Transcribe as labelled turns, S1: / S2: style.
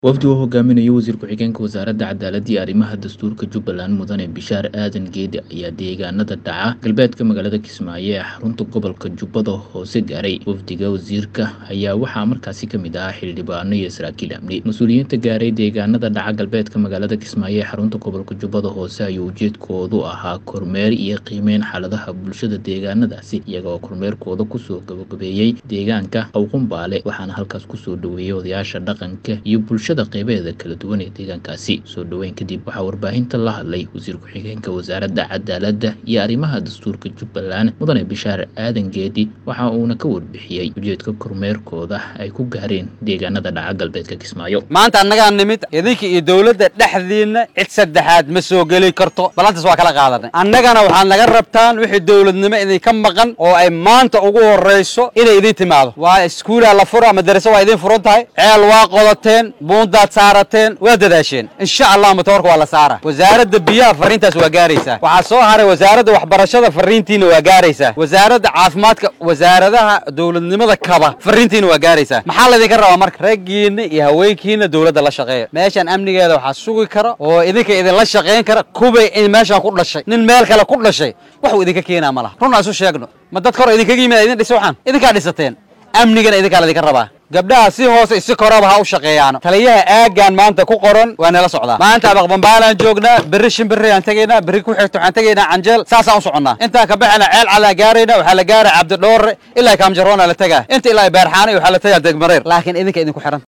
S1: wafdi uu hogaaminayo wasiir ku-xigeenka wasaaradda cadaaladda iyo arrimaha dastuurka jubbaland mudane bishaar aadan geedi ayaa deegaanada dhaca galbeedka magaalada kismaayo ee xarunta gobolka jubbada hoose gaaray wafdiga wasiirka ayaa waxaa markaasi ka mid ahaa xildhibaano iyo saraakiil amni mas-uuliyiinta gaaray deegaanada dhaca galbeedka magaalada kismaayo ee xarunta gobolka jubbada hoose ayuu ujeedkoodu ahaa kormeer iyo qiimeyn xaaladaha bulshada deegaanadaasi iyagoo kormeerkooda kusoo gabagabeeyey deegaanka awqumbaale waxaana halkaas kusoo dhaweeyey odayaasha dhaqanka iyo bulshada qeybaheeda kala duwan ee deegaankaasi soo dhoweyn kadib waxaa warbaahinta la hadlay wasiir ku-xigeenka wasaaradda cadaaladda iyo arrimaha dastuurka jubbaland mudane bishaar aadan geedi waxa uuna ka warbixiyey ujeedka kormeerkooda ay ku gaareen deegaanada dhaca galbeedka kismaayo
S2: maanta annagaa nimid idinka iyo dowladda dhexdiinna cid saddexaad ma soo geli karto ballantaas waa kala qaadanay annagana waxaad naga rabtaan wixii dowladnimo idinka maqan oo ay maanta ugu horrayso inay idin timaado waa iskuulaa la fura madaraso waa idin furan tahay ceel waa qodateen buundaad saarateen waa dadaasheen insha allah matoorka waa la saara wasaaradda biyaha fariintaas waa gaaraysaa waxaa soo haray wasaaradda waxbarashada fariintiina waa gaaraysaa wasaaradda caafimaadka wasaaradaha dowladnimada kaba fariintiina waa gaaraysaa maxaa laydinka rabaa marka raggiinna iyo haweenkiina dowladda la shaqeeya meeshan amnigeeda waxaa sugi kara oo idinka idinla shaqayn kara kubay in meeshaan ku dhashay nin meel kale ku dhashay waxuu idinka keenaa ma laha run aan isu sheegno ma dadka hore idinkaga yimid idin dhisa waxaan idinkaa dhisateen amnigana idinkaa laydinka rabaa gabdhaha si hoose isi koraba ha u shaqeeyaano taliyaha aaggan maanta ku qoran waa nala socdaa maanta abaqbambaalaan joognaa berri shimbirri aan tegaynaa berri ku xigto waxaan tegaynaa canjeel saasaan u soconnaa intaan ka baxayna ceel calaan gaarayna waxaa la gaaraa cabdidhoore ilaa kaamjaroona la tegaa inta ilaa baarxaanay waxaa la tegaa degmareer laakiin idinka idinku xiran